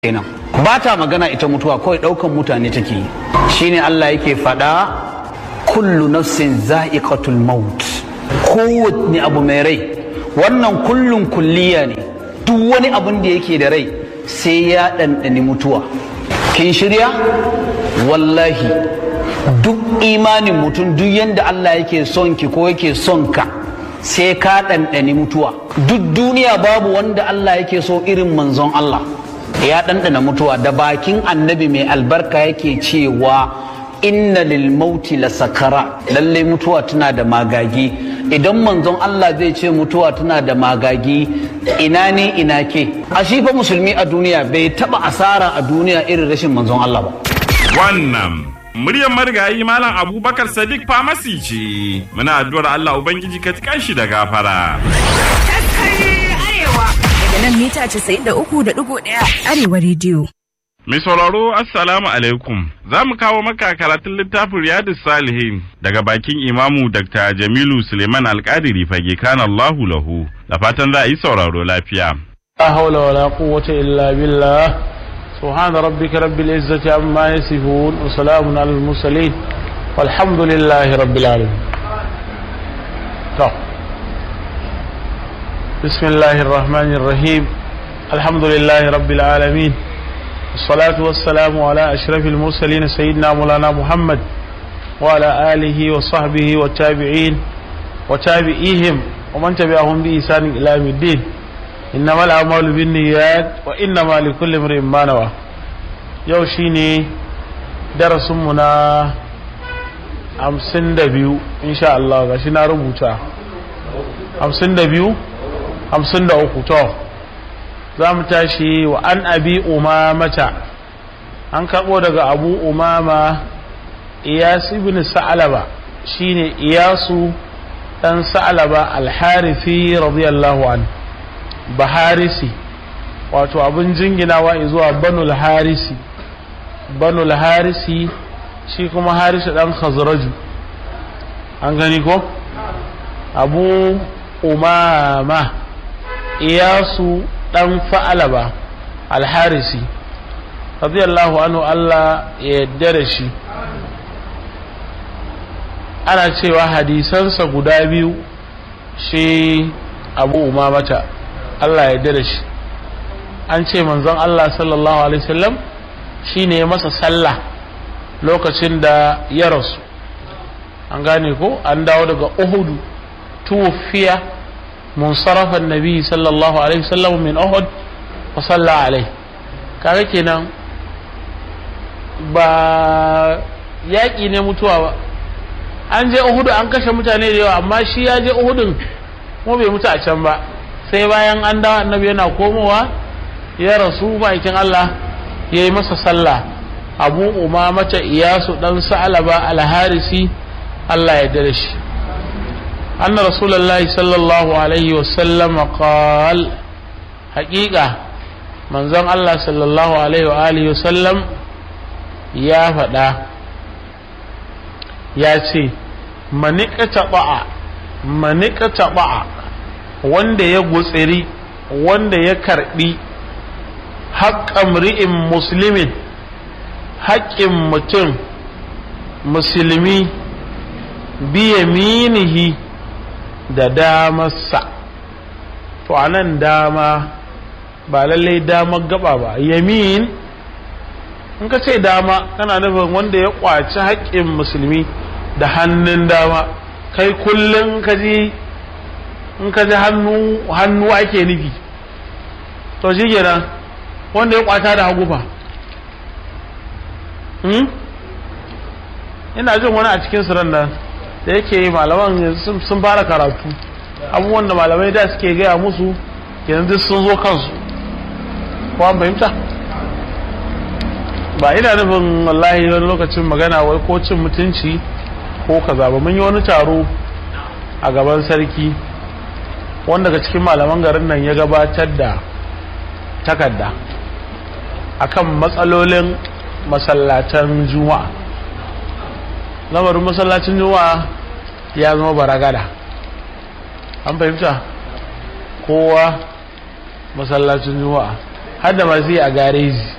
kenan ba ta magana ita mutuwa kawai ɗaukan mutane take yi shine Allah yake faɗa kullu nafsin za'iqatul maut kowanne abu mai rai wannan kullun kulliya ne duk wani abun da yake da rai sai ya ɗanɗani mutuwa kin shirya wallahi duk imanin mutum duk yadda Allah yake son ki ko yake son ka sai ka ɗanɗani mutuwa duk duniya babu wanda Allah yake so irin manzon Allah ya ɗanɗana mutuwa da bakin annabi mai albarka yake cewa inna lil mauti la sakara lallai mutuwa tana da magagi idan manzon Allah zai ce mutuwa tana da magagi ina ne ina ke a shi fa musulmi a duniya bai taba asara a duniya irin rashin manzon Allah ba wannan muryar marigayi malam abubakar sadiq famasi ce muna addu'ar Allah ubangiji ka shi da gafara daga nan mita 93.1 arewa rediyo. Mai sauraro Assalamu alaikum za mu kawo maka karatun littafin Riyadu Salihin daga bakin imamu Dr. Jamilu Suleiman Alkadiri fage kana Allahu lahu da fatan za a yi sauraro lafiya. لا حول ولا قوة إلا بالله سبحان ربك رب العزة عما يصفون وسلام على المرسلين والحمد لله رب العالمين طب. بسم الله الرحمن الرحيم الحمد لله رب العالمين الصلاة والسلام على أشرف المرسلين سيدنا مولانا محمد وعلى آله وصحبه والتابعين وتابعيهم ومن تبعهم بإحسان إلى يوم الدين إنما الأعمال بالنيات وإنما لكل امرئ ما نوى يوشيني درس منا hamsin da biyu insha Allah ga shi na rubuta hamsin da biyu hamsin da uku to za mu tashi wa an abi umamata an karɓo daga abu umama iyas ibn sa'alaba shine iyasu dan sa'alaba alharifi radiyallahu an baharisi wato abin jinginawa zuwa banul harisi banul harisi shi kuma harisu dan khazraju an gani ko abu umama iyasu dan fa'alaba alharisi radiyallahu anhu Allah ya yarda da shi ana cewa hadisansa guda biyu shi abu umamata Allah ya yarda da shi an ce manzon Allah sallallahu alaihi wasallam shine ya masa sallah lokacin da ya rasu an gane ko an dawo daga uhudu tufiya munsarafa nabi sallallahu alaihi wasallam min uhud wa salla alaihi kaga kenan ba yaƙi ne mutuwa ba an je uhudu an kashe mutane da yawa amma shi ya je uhudun kuma bai mutu a can ba sai bayan an dawo annabi yana komowa ya rasu bakin Allah ya yi masa sallah abu umamata iyasu dan sa'alaba alharisi Allah ya dare shi أن رسول الله صلى الله عليه وسلم قال حقيقة من زن الله صلى الله عليه وآله وسلم يا فدا يا سي من اقتطع من اقتطع wanda ya gutsiri wanda ya karbi haƙƙan ri'in musulmin haƙƙin mutum musulmi biya minihi da damarsa to a nan dama ba lallai damar gaba ba yamin in ka ce dama kana nufin wanda ya kwaci haƙƙin musulmi da hannun dama kai kullum ka ji in ka ji hannu ake nufi to shi kenan wanda ya kwata da hagu fa ina jin wani a cikin su nan da yake malaman sun fara karatu abubuwan da malamai da suke gaya musu yanzu sun zo kansu ko an fahimta ba ina nufin wallahi wani lokacin magana wai ko cin mutunci ko kaza ba mun yi wani taro a gaban sarki wanda daga cikin malaman garin nan ya gabatar da takarda akan matsalolin masallatan juma'a lamarin masallacin juma'a ya zama baragada an fahimta kowa masallacin juma'a har da masu yi a gareji